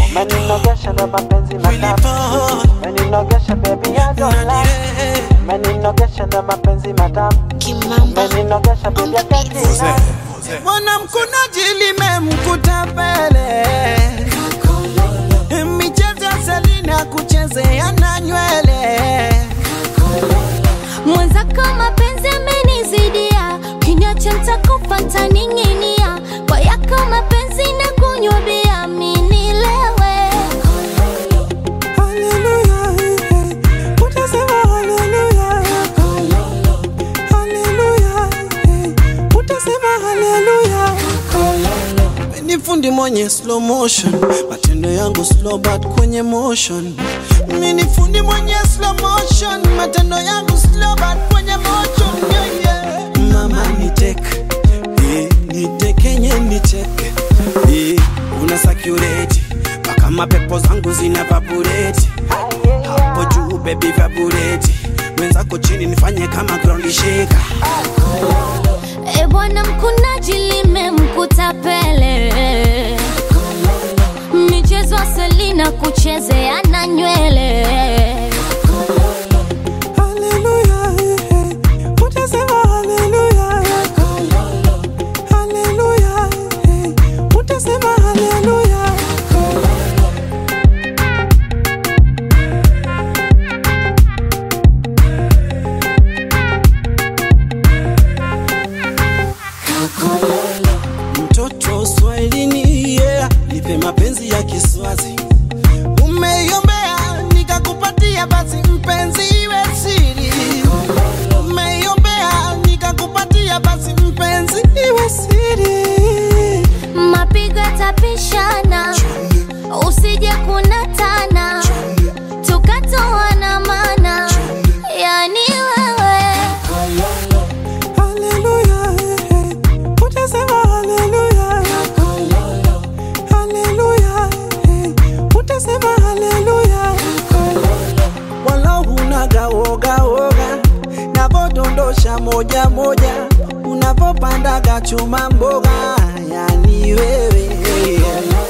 Meninogesha ndo mapenzi matamu Meninogesha baby I don't lie Meninogesha ndo mapenzi matamu Kimamba Meninogesha baby I can't deny mwanamkunaji limemkuta pele michezo ya Selina kuchezea na nywele mwenzako mapenzi amenizidia, kiniacha nitakufa ntaning'inia, kwa yako mapenzi na kunywa bia minilewe Haleluya, eh, utasema haleluya. Haleluya, eh, utasema haleluya. Ni fundi mwenye slow motion, matendo yangu slow but kwenye motion. Mimi ni fundi mwenye slow motion, matendo yangu slow but kwenye motion. Yeah, yeah. Mama ni tek, eh, ni tekenye ni tek, eh, una sakureti mpaka mapepo zangu zina vabureti hapo juu baby vabureti mwenzako chini nifanye kama ground shaker. E bwana mkunaji limemkuta pele michezo ya Selina kuchezea na nywele Haleluya, eh, utasema haleluya. Haleluya, eh, utasema haleluya. Mtoto Swahilini, yeah, nipe mapenzi ya Kiswazi. Umeiombea nikakupatia, basi mpenzi iwe siri. Umeiombea nikakupatia, basi mpenzi iwe siri. mapigo yatapishana, usije kunatana, tukatoana mana, yani wewe Haleluya, eh, utasema haleluya. Haleluya, eh, utasema haleluya. Wala hunaga woga woga, navodondosha moja moja, unavopandaga chuma mboga, yani wewe